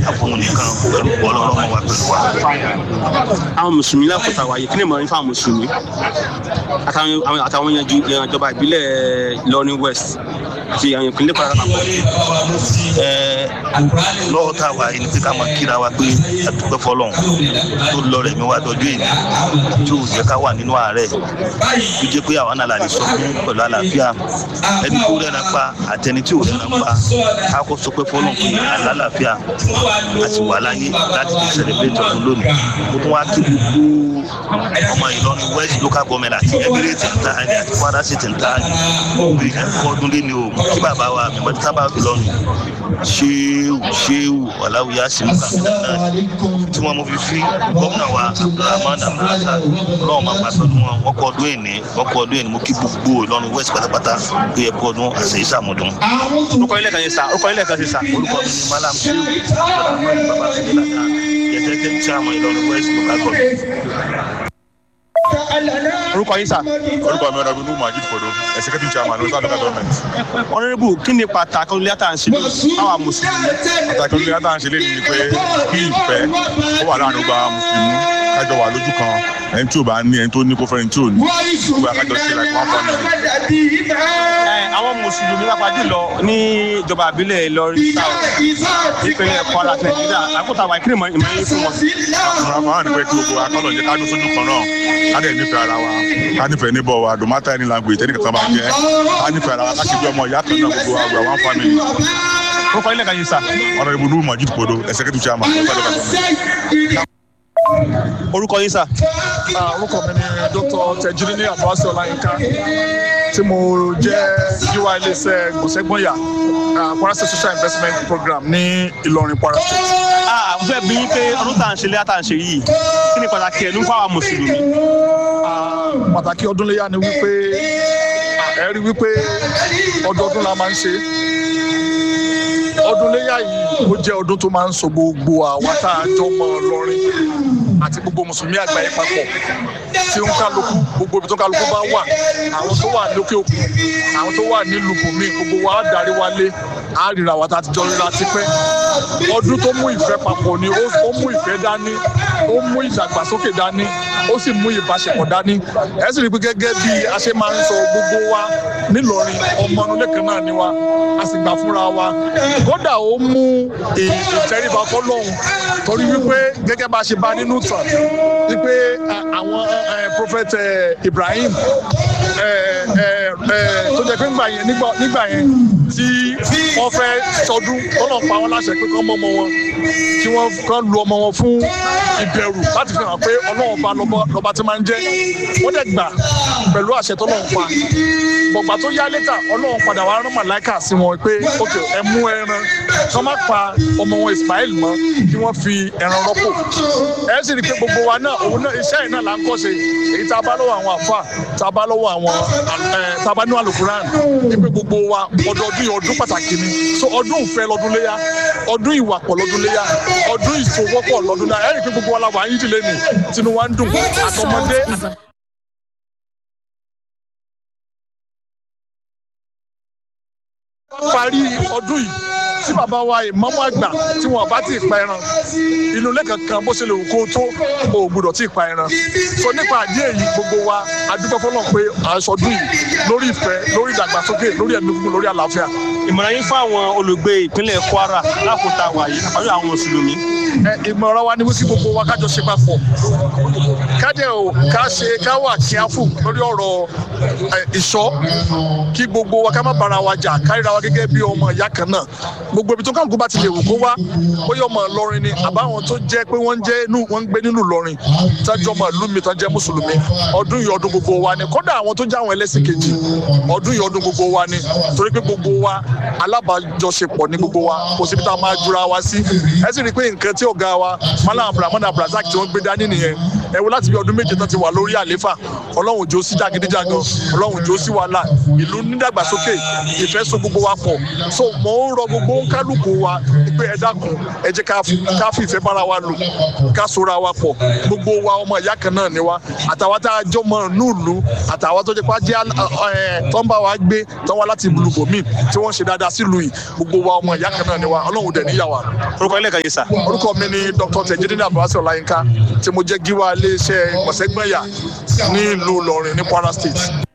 àfọwọ́n nìkan pẹ̀lú ọlọ́run wa pẹ̀lú wa. àwọn mùsùlùmí lákòótá wáyé kí ni ìmọ̀ràn fún àwọn mùsùlùmí àtàwọn àwọn- àtàwọn yanjú ìjọba ìbílẹ̀ Ìlọrin West àti àwọn ìpínlẹ̀ Kwara lápapọ̀. Ẹ, lọ́wọ́ tá a wà yìí ni pé ká máa kíra wa pé àdúgbò fọlọ́n tó lọ rẹ̀ mi wá tọ́jú èyí tí ò jẹ́ ká wà nínú àárẹ̀ tó jẹ́ pé àwọn náà la lè sọ fún pẹ̀lú àlàáfíà ẹni tó rẹ̀ náà pa àtẹni tí ò rẹ̀ náà pa ká kó sọ pé fọlọ́n pé àlàáfíà a sì wà láyé láti lè celebrate ọdún lónìí mo tún wá kí gbogbo ọmọ Ìlọrin West local government àti Emirate ń ta ẹni àti Kwara State ń ta ẹni bí ẹ̀kọ́ ọdún lé ní o kí bàbá wa mẹ́mọ́tí sábà Ìlọrin ṣéwù ṣéwù ọ̀làwùyá sìnkà náà tí wọ́n mú fi fi gómìnà wa abdulrahman abdulrasaq náà máa pa pẹ̀lú wọn wọ́n kọ́ ọdún èní wọ́n kọ́ ọdún èní mo kí gbogbo Ìlọrin West pátápátá pé ẹ kọ́ ọdún àṣẹ ìsàmùdùn. orúkọ ilé kan yẹn sá orúkọ ilé kan ṣe sá. orúkọ mi ni malam ṣéwù abdulrahman babatunde yẹtẹ́tẹ́ tí àwọn Ìlọrin West local government. orúkọ yín sá. orúkọ mi ọ̀nàbí nù majid fodo executive chairman of local government. honourable kí ni pàtàkì olùlé àtàǹṣe àwọn mùsùlùmí. pàtàkì olóyè tá à ń ṣe léyìn ni pé kí ìfẹ́ ó wà láàrin ọgbà mùsùlùmí kájọ wà lójú kan ẹni tí ò bá ní ẹni tó ní kó fẹ́ni tí ò ní gbogbo àkájọ ṣe like one family. Ẹ, àwọn mùsùlùmí lápá jùlọ ní ìjọba ìbílẹ̀ Ìlọrin South ìpínlẹ̀ Kwara àti Nàìjíríà àkótá wa ìkíni ìmọ̀ yín fún wọn. àwọn àwọn àdìpẹ́ kí gbogbo akọ́lọ̀ jẹ́ ká dún sójú kan náà ká dẹ̀ nífẹ̀ẹ́ ara wa ká nífẹ̀ẹ́ níbọ̀ wa no matter any language tẹ́nì kankan bá jẹ́ ká nífẹ̀ẹ́ ara wa ká ṣe bí ọmọ ìyá kan náà gbogbo àgbà one family. orúkọ ilé kan yín sá. honourable nuru majid fodo executive chairman of local government. orúkọ yín sá. Ah, orúkọ mi ni dr tejiri abasi ọláyínká tí mo jẹ́ gíwá iléeṣẹ́ gbòsẹ́gbọ̀nyà ah, Kwara State social investment program ní Ìlọrin Kwara State. a fẹ́ bí yín pé ọdún tá à ń ṣe léyà tá à ń ṣe yìí kí ni pàtàkì ẹ̀ ló ń fún àwọn mùsùlùmí. Ah, pàtàkì ọdún léyà ni wípé ah, ẹ rí wípé ọdọọdún la máa ń ṣe ọdún léyà yìí ó jẹ́ ọdún tó máa ń so gbogbo àwa tá a jọ mọ Ìlọrin àti gbogbo mùsùlùmí àgbáyé papọ̀ tí ó ń kálukú gbogbo ibi tó ń kálukú bá wà àwọn tó wà lókè òkun àwọn tó wà nílùú bùnmí gbogbo wa á darí wálé á ríra wa tá a ti jọ ríra tipẹ́ ọdún tó mú ìfẹ́ papọ̀ ni ó ó mú ìfẹ́ dání ó mú ìdàgbàsókè dání ó sì mú ìbáṣepọ̀ dání ẹ sì rí i pé gẹ́gẹ́ bí a ṣe máa ń sọ gbogbo wa nílọrin ọmọ inú kan náà ni wa a sì gbà fúnra wa kódà ó mú ì- ìtẹríba fọ́lọ́run torí wípé gẹ́gẹ́ bá a ṣe bá nínú ìtàn wípé a- àwọn eh, prophet eh, Ibrahim eh, eh, eh, tó jẹ́ pé ńgbà yẹn nígbà- nígbà yẹn tí wọ́n fẹ́ sọdún tọ́lọ̀ pa wọ́n láṣẹ pé kán mọ́ ọmọ wọn kí wọ́n kán lu ọmọ wọn fún ìbẹ̀rù láti fi hàn pé ọlọ́run bá lọ́ba- lọ́ba tí máa ń jẹ́ wọ́n dẹ̀ gbà pẹ̀lú àṣẹ tọ́lọ́run pa gbọ̀gbà tó yá létà ọlọ́run padà wá rán màláìkà sí wọn pé ok ẹ mú ẹran kán má pa ọmọ wọn Ismail mọ́ kí wọ́n fi ẹran rọ́pò ẹ sì rí i pé gbogbo wa náà òun náà iṣẹ́ yìí náà là ń kọ́ ṣe èyí tá a bá lọ́wọ́ àwọn àfà tá a bá lọ́wọ́ àwọn ẹ tá a bá ní alukuran ní pé gbogbo wa ọdọọdún yìí ọdún pàtàkì ni so ọdún ìfẹ́ lọ́dún léyà ọdún ìwà pọ̀ lọ́dún léyà ọdún ìfowópọ̀ lọ́dún léyà ẹ rí i pé gbogbo wa la wà á yín dìlé ni tinú wa ń dùn àtọmọdé àtàgbà. parí ọdún yìí tí bàbá wa ìmáàmù àgbà tí wọn bá ti pa ẹran inú ilé kankan bó ṣe lè wù kó tó o ò gbọdọ̀ tí ì pa ẹran so nípa àdí èyí gbogbo wa adúgbò fọlọ́ pé àṣọdún yìí lórí ìfẹ́ lórí ìdàgbàsókè lórí ẹ̀mí gbogbo lórí àlàáfíà. ìmọ̀ràn yín fún àwọn olùgbé ìpínlẹ̀ Kwara lákòótá wa yìí àbájọ àwọn mùsùlùmí. ẹ ìmọ̀ràn wa ni wípé gbogbo wa kájọ ṣe papọ̀ kájẹ o ká ṣe ká wà kíáfù lórí ọ̀rọ̀ ẹ, ìṣọ́ kí gbogbo wa ká má bára wa jà káríra wa gẹ́gẹ́ bí ọmọ ìyá kan náà gbogbo ibi tó kálukú bá ti lè wù kó wá bóyá ọmọ Ìlọrin ni àbáwọn tó jẹ́ pé wọ́n ń jẹ́ inú wọ́n ń gbé nínú Ìlọrin tájọ́ ọmọ ìlú mi tán jẹ́ mùsùlùmí ọdún yìí ọdún gbogbo wa ni kódà àwọn tó jẹ́ àwọn ẹlẹ́sìn kejì ọdún yìí ọdún gbogbo wa ni torí pé gbogbo wa alábàájọṣepọ̀ ní gbogbo wa kò síbi tá a máa jura wa sí ẹ sì rí i pé nǹkan tí ọ̀gá wa Malam Abdulrahman Abdulrasaq tí wọ́n gbé dání nìyẹn ẹ wo láti bí ọdún méje tán ti wà lórí àléfà ọlọ́run òjò sí jàgídíjàgan ọlọ́run òjò sí wàhálà ìlú nídàgbàsókè ìfẹ́ so gbogbo wa pọ̀ so mò ń rọ gbogbo kálukú wa pé ẹ dákun ẹ jẹ́ ká ká fi ìfẹ́ bára wa lò ká sora wa pọ̀ gbogbo wa ọmọ ìyá kan náà ni wa àtàwọn tá a jọ mọ núùlù àtàwọn tó jẹ́ pé ajé tó ń bá wa gbé tó ń wá láti lùbòmí tí wọ́n ṣe dáadáa sílùú yìí gbogbo wa ọmọ ìyá kan náà ni wa ọlọ́run dẹ̀ níyàwó orúkọ ilé kan yìí sà. orúkọ mi ni dr tejidini abdulwasi ọláyínká tí mo jẹ́ gíwá iléeṣẹ́ ìpọ̀sẹ́gbẹ̀yà ní ìlú ìlọrin ní kwara state.